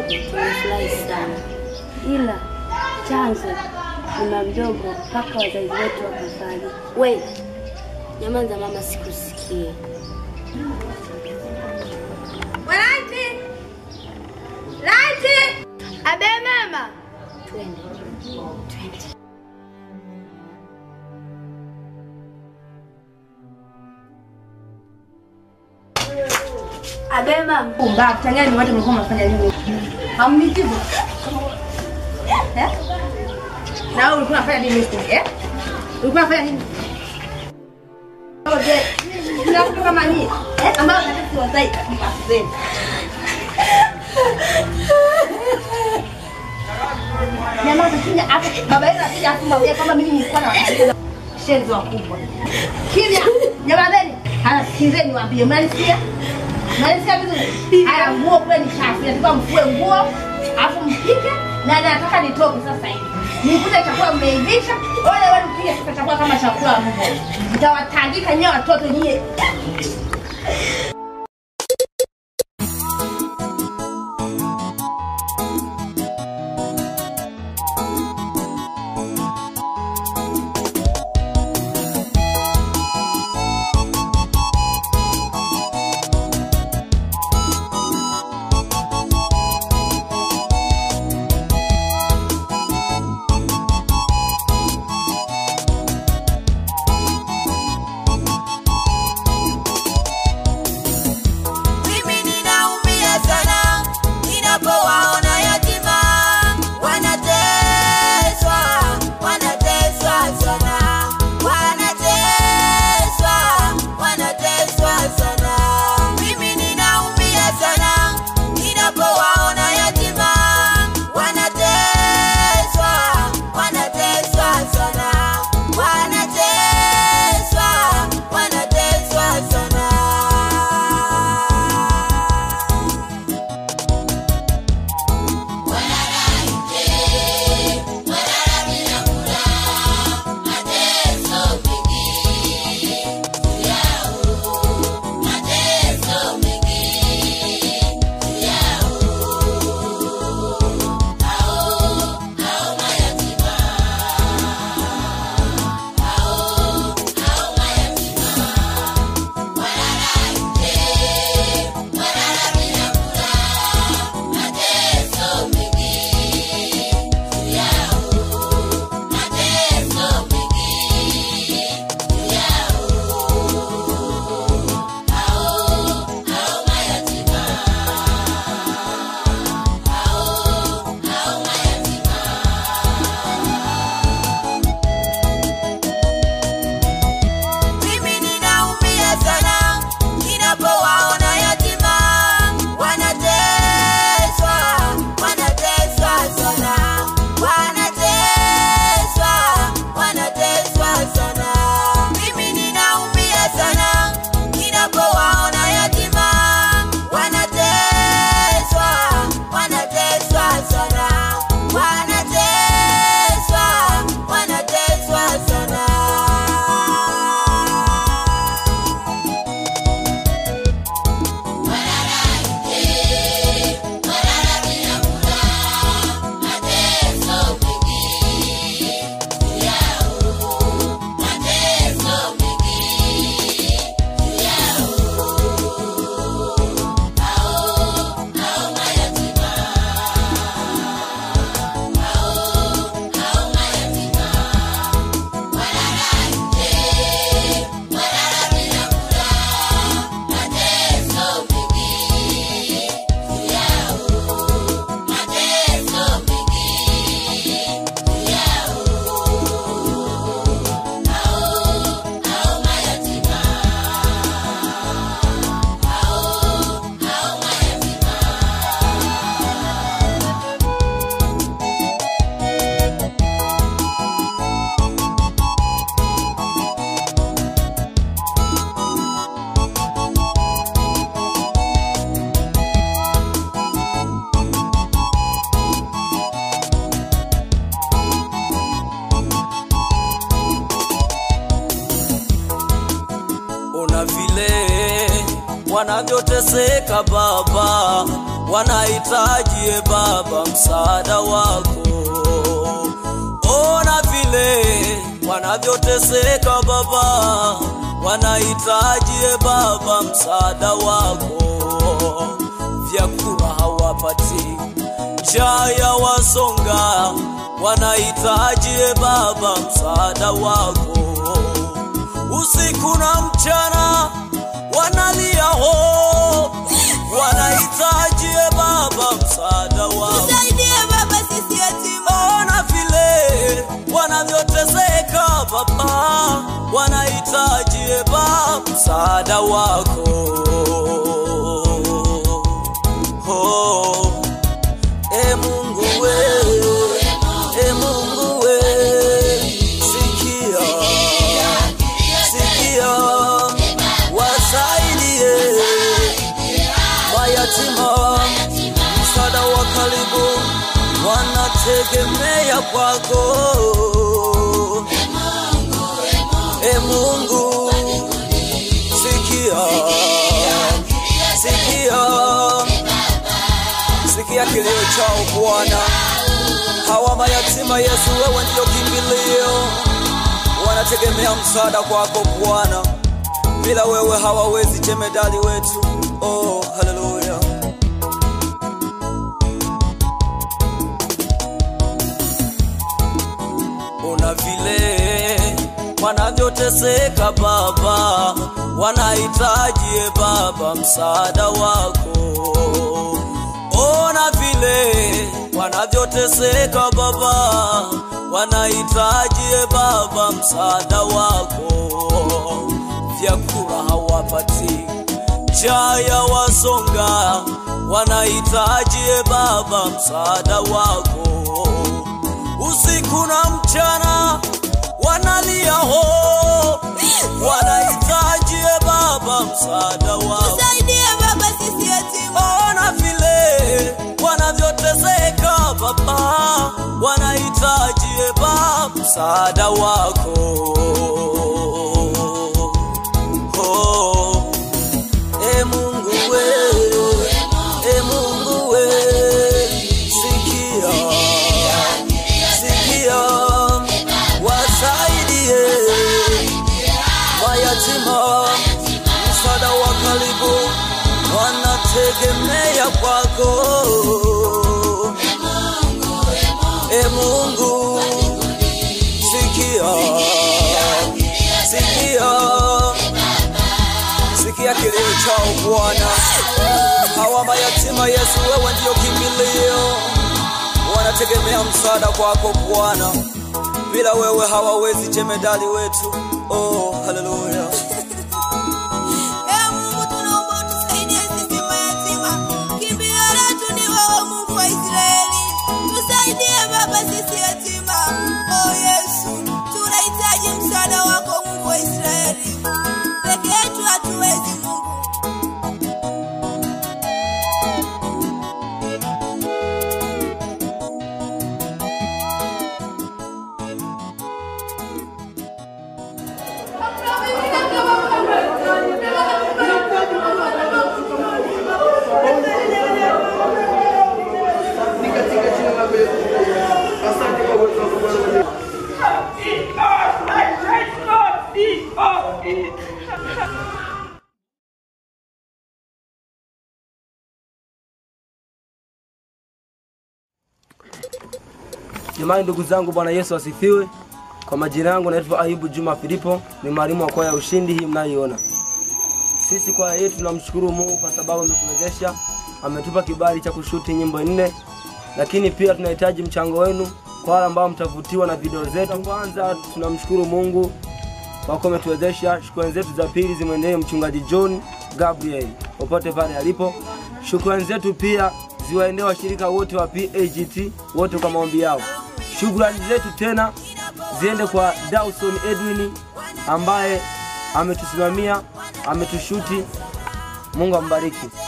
mdogo tumefurahi sana, ila chanzo ni mama mdogo mpaka wazazi wetu wakafariki. We nyamaza mama, sikusikie. Laiti! Laiti! Abe mama! Twende, twende. Abe mama! Pumbavu, tangani watu mlikuwa mnafanya nini? Hamnijibu. Eh? Na wewe ulikuwa unafanya nini huko? Eh? Ulikuwa unafanya nini? Oje, kuna mtu kama nini? Eh, ambao nataka siwazai kabisa sasa. Nyamaza kimya hapo. Baba yenu akija afu mwambie kwamba mimi nilikuwa na wasikiliza shenzi wakubwa. Kimya. Nyamazeni. Haya sikizeni waambie mnanisikia? Mnanisikia vizuri? Haya nguo kule ni chafu. Nataka mfue nguo afu mpike na nataka nitoke sasa hivi. Nikute chakula mmeivisha. Ole wenu pia sasa chakula kama chakula mbwa. Mtawatandika nyewe watoto nyie. Mimi ninaumia sana ninapowaona yatima wanateswa, wanateswa sana, wanateswa, wanateswa sana. Mimi ninaumia sana ninapowaona yatima wanateswa, wanateswa sana, wanateswa, wanateswa sana. Mimi ninaumia sana ninapowaona yatima wanateswa, wanateswa sana, wanateswa, wanateswa sana. Mimi ninaumia sana ninapowaona yatima wanateswa, wanateswa sana, wanateswa, wanateswa sana. Ona vile wanavyoteseka baba, wanahitaji e Baba msaada wako. Ona vile wanavyoteseka Baba, wanahitaji e Baba msaada wako. Vyakula hawapati, njaa ya wasonga, wanahitaji e Baba msaada wako. Usiku na mchana wanalia ho, wanahitaji e Baba msaada wako. Tusaidie Baba sisi yatima. Ona vile wanavyoteseka Baba, wanahitaji e Baba msaada wako. Oh, e Mungu we, e Mungu we, sikia, sikia, wasaidie mayatima msaada wa karibu wanategemea kwako e Mungu sikia sikia sikia kilio chao Bwana hawa mayatima Yesu wewe ndio kimbilio wanategemea msaada kwako Bwana bila wewe hawawezi jemedali wetu oh haleluya una vile wanavyoteseka Baba, wanahitaji e Baba msaada wako. Ona vile wanavyoteseka Baba, wanahitaji e Baba msaada wako. Vyakula hawapati, njaa ya wasonga, wanahitaji e Baba msaada wako usiku na mchana wanalia ho, wanahitaji e Baba msaada wako. Tusaidie Baba sisi yatima. Ona vile wanavyoteseka Baba, wanahitaji e Baba msaada wako. Oh, e Mungu we, e Mungu we, sikia sikia, wasaidie mayatima, msaada wa karibu wanategemea kwako. E Mungu, sikia, sikia, sikia kilio chao Bwana. Hawa mayatima Yesu, wewe ndio kimbilio wanategemea msaada kwako Bwana, bila wewe hawawezi jemedali wetu. Oh, haleluya. Ee Mungu tunaomba utusaidie sisi mayatima. Kimbilio letu ni wewe Mungu wa Israeli. Tusaidie Baba sisi yatima. Oh Yesu, tunahitaji msaada wako Mungu wa Israeli. Peke yetu hatuwezi Mungu. Jamani, ndugu zangu, Bwana Yesu asifiwe. Kwa majina yangu naitwa Ayubu Juma Filipo, ni mwalimu wa kwaya ya Ushindi hii mnayoiona. Sisi kwaya yetu tunamshukuru Mungu kwa sababu ametuwezesha, ametupa kibali cha kushuti nyimbo nne, lakini pia tunahitaji mchango wenu kwa wale ambao mtavutiwa na video zetu. Kwanza tunamshukuru Mungu kwa kuwa ametuwezesha. Shukrani zetu za pili zimwendee mchungaji John Gabriel popote pale alipo. Shukrani zetu pia ziwaendee washirika wote wa PAGT wote kwa maombi yao. Shukrani zetu tena ziende kwa Dawson Edwin ambaye ametusimamia, ametushuti. Mungu ambariki.